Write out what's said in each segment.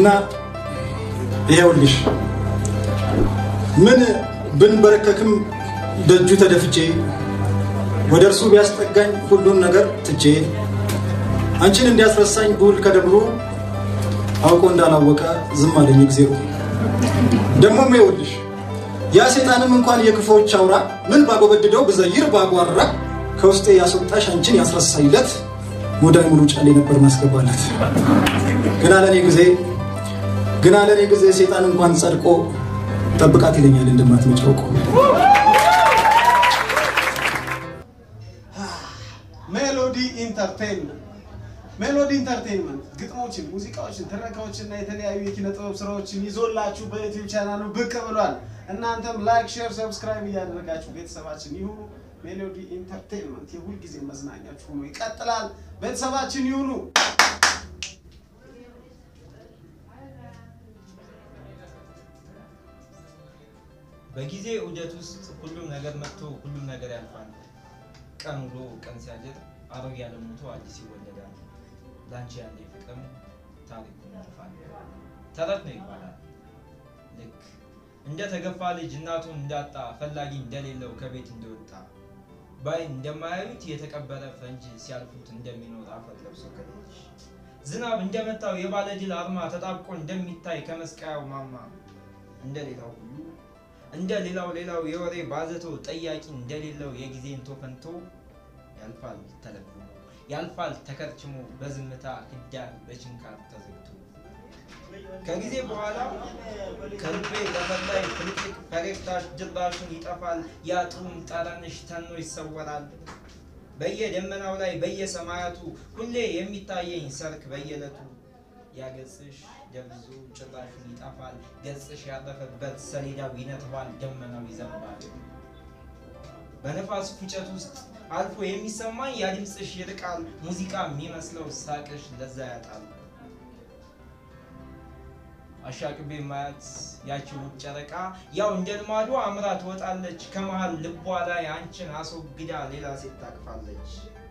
ግና ይሄውልሽ ምን ብንበረከክም ደጁ ተደፍቼ ወደ እርሱ ቢያስጠጋኝ ሁሉን ነገር ትቼ አንቺን እንዲያስረሳኝ ብውል ከደብሮ አውቆ እንዳላወቀ ዝም አለኝ እግዜሩ። ደግሞም ይኸውልሽ ያ ሴጣንም እንኳን የክፎች አውራ ምን ባጎበድደው ብዘይር ባጓራ ከውስጤ ያስወጣሽ አንቺን ያስረሳይለት ሙዳይ ሙሉ ጫሌ ነበር ማስገባለት። ግና ለእኔ ጊዜ ግና ለእኔ ጊዜ ሴጣን እንኳን ጸድቆ ጠብቃት ይለኛል እንደማትመጪ አውቆ። ሜሎዲ ኢንተርቴንመንት ሜሎዲ ኢንተርቴንመንት ግጥሞችን፣ ሙዚቃዎችን፣ ትረካዎችን እና የተለያዩ የኪነ ጥበብ ስራዎችን ይዞላችሁ በዩቲዩብ ቻናሉ ብቅ ብሏል። እናንተም ላይክ፣ ሼር፣ ሰብስክራይብ እያደረጋችሁ ቤተሰባችን ይሁኑ። ሜሎዲ ኢንተርቴንመንት የሁልጊዜ መዝናኛችሁ ሆኖ ይቀጥላል። ቤተሰባችን ይሁኑ። በጊዜ ዑደት ውስጥ ሁሉም ነገር መጥቶ ሁሉም ነገር ያልፋል። ቀን ውሎ ቀን ሲያድር አሮጌ ዓለም ሞቶ አዲስ ይወለዳል። ላንቺ ያለ ፍቅርም ታሪኩን ያልፋል። ተረት ነው ይባላል። ልክ እንደ ተገፋ ልጅ እናቱን እንዳጣ ፈላጊ እንደሌለው ከቤት እንደወጣ በዓይን እንደማያዩት የተቀበረ ፈንጅ ሲያልፉት እንደሚኖር አፈር ለብሶ ከልጅ ዝናብ እንደመታው የባለድል አርማ ተጣብቆ እንደሚታይ ከመስቀያው ማማ እንደሌላው ሁሉ እንደ ሌላው ሌላው የወሬ ባዘቶ ጠያቂ እንደሌለው የጊዜን ቶፈንቶ ያልፋል ተለብሞ ያልፋል ተከርችሞ በዝምታ ህዳር በችንካር ተዘግቶ ከጊዜ በኋላ ከልቤ ለፈላይ ፍልቅልቅ ፈገግታሽ ድራሹን ይጠፋል ያጡም ጠረንሽ ተኖ ይሰወራል በየደመናው ላይ በየሰማያቱ ሁሌ የሚታየኝ ሰርክ በየዕለቱ ያገጽሽ ደብዞ ጭራሹን ይጠፋል ገጽሽ ያረፈበት ሰሌዳው ይነጥባል ደመናው ይዘንባል በነፋስ ፉጨት ውስጥ አልፎ የሚሰማኝ ያ ድምፅሽ ይርቃል ሙዚቃ የሚመስለው ሳቅሽ ለዛ ያጣል አሻቅቤ ማያት ያቺ ውብ ጨረቃ ያው እንደ ልማዷ አምራ ትወጣለች ከመሃል ልቧ ላይ አንቺን አስወግዳ ሌላ ሴት ታቅፋለች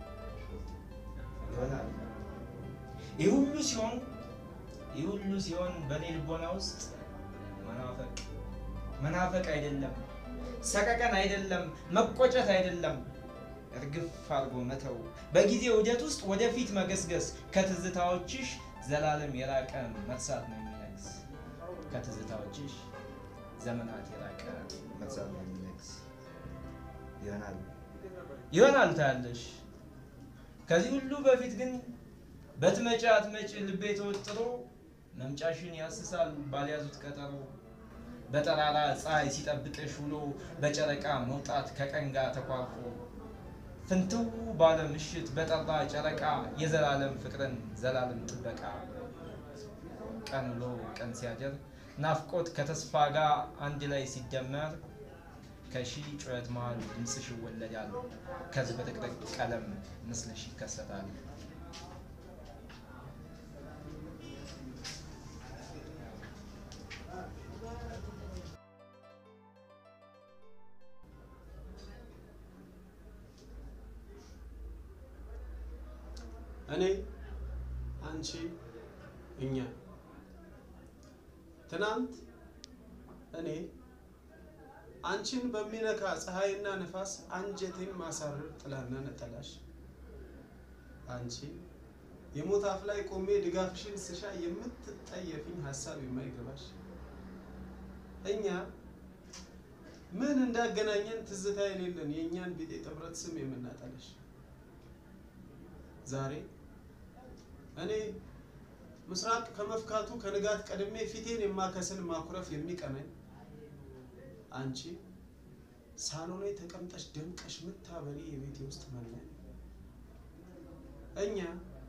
ይሆናል ይህ ሁሉ ሲሆን ይህ ሁሉ ሲሆን በእኔ ልቦና ውስጥ መናፈቅ መናፈቅ አይደለም ሰቀቀን አይደለም መቆጨት አይደለም እርግፍ አድርጎ መተው በጊዜ ውደት ውስጥ ወደፊት መገስገስ ከትዝታዎችሽ ዘላለም የራቀ መርሳት ነው የሚነግስ ከትዝታዎችሽ ዘመናት የራቀ መርሳት ነው የሚነግስ ይሆናል ይሆናል ታያለሽ ከዚህ ሁሉ በፊት ግን በትመጪ አትመጪ ልቤ ተወጥሮ መምጫሽን ያስሳል ባልያዙት ቀጠሮ በጠራራ ፀሐይ ሲጠብቅሽ ውሎ በጨረቃ መውጣት ከቀን ጋር ተኳርፎ ፍንትው ባለ ምሽት በጠራ ጨረቃ የዘላለም ፍቅርን ዘላለም ጥበቃ ቀን ውሎ ቀን ሲያደር ናፍቆት ከተስፋ ጋር አንድ ላይ ሲደመር ከሺህ ጩኸት መሃል ድምፅሽ ይወለዳል ከዚህ በጥቅጥቅ ቀለም ምስልሽ ይከሰታል እኔ አንቺ እኛ ትናንት እኔ አንቺን በሚነካ ፀሐይና ነፋስ አንጀቴን ማሳረር ጥላና ነጠላሽ አንቺ የሞት አፍ ላይ ቆሜ ድጋፍሽን ስሻ የምትጠየፊኝ ሀሳብ የማይገባሽ እኛ ምን እንዳገናኘን ትዝታ የሌለን የእኛን ቢጤ ጥምረት ስም የምናጠለሽ ዛሬ እኔ ምስራቅ ከመፍካቱ ከንጋት ቀድሜ ፊቴን የማከስል ማኩረፍ የሚቀናኝ አንቺ ሳሎን ላይ ተቀምጠሽ ደምቀሽ ምታበሪ የቤቴ ውስጥ መናኝ እኛ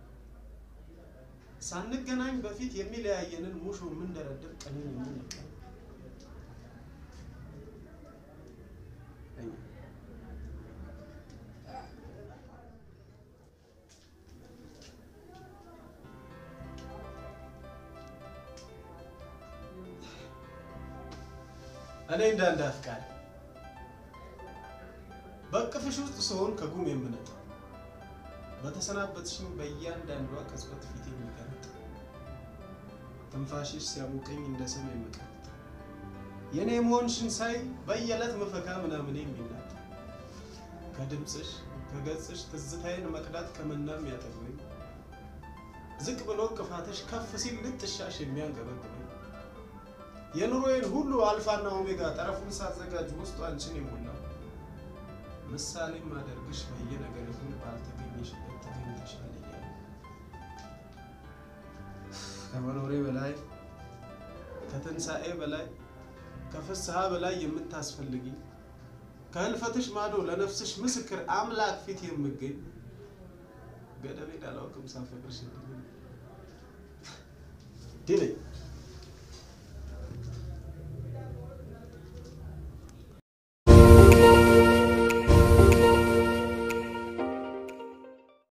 ሳንገናኝ በፊት የሚለያየንን ሙሾ የምንደረድር ቀንን የምንቀን እኛ እኔ እንዳንድ አፍቃሪ በእቅፍሽ ውስጥ ስሆን ከጉም የምነጣ በተሰናበትሽኝ በእያንዳንዷ ቅጽበት ፊት የሚገለጥ ትንፋሽሽ ሲያሞቀኝ እንደ ሰም የምቀጥ የእኔ መሆንሽን ሳይ በየዕለት ምፈካ ምናምን የሚላት ከድምፅሽ ከገጽሽ ትዝታዬን መቅዳት ከመናም ያጠግበኝ ዝቅ ብሎ ቅፋትሽ ከፍ ሲል ልጥሻሽ የሚያንገበግበኝ የኑሮዬን ሁሉ አልፋና ኦሜጋ ጠረፉን ሳዘጋጅ ውስጡ አንቺን የሞላው ምሳሌም አደርግሽ በየነገር ሁሉ ባልተገኘሽበት ተገኝተሻል እያለ ከመኖሬ በላይ ከትንሣኤ በላይ ከፍስሐ በላይ የምታስፈልጊ ከህልፈትሽ ማዶ ለነፍስሽ ምስክር አምላክ ፊት የምገኝ ገደቤን አላውቅም ሳፈቅርሽ ድል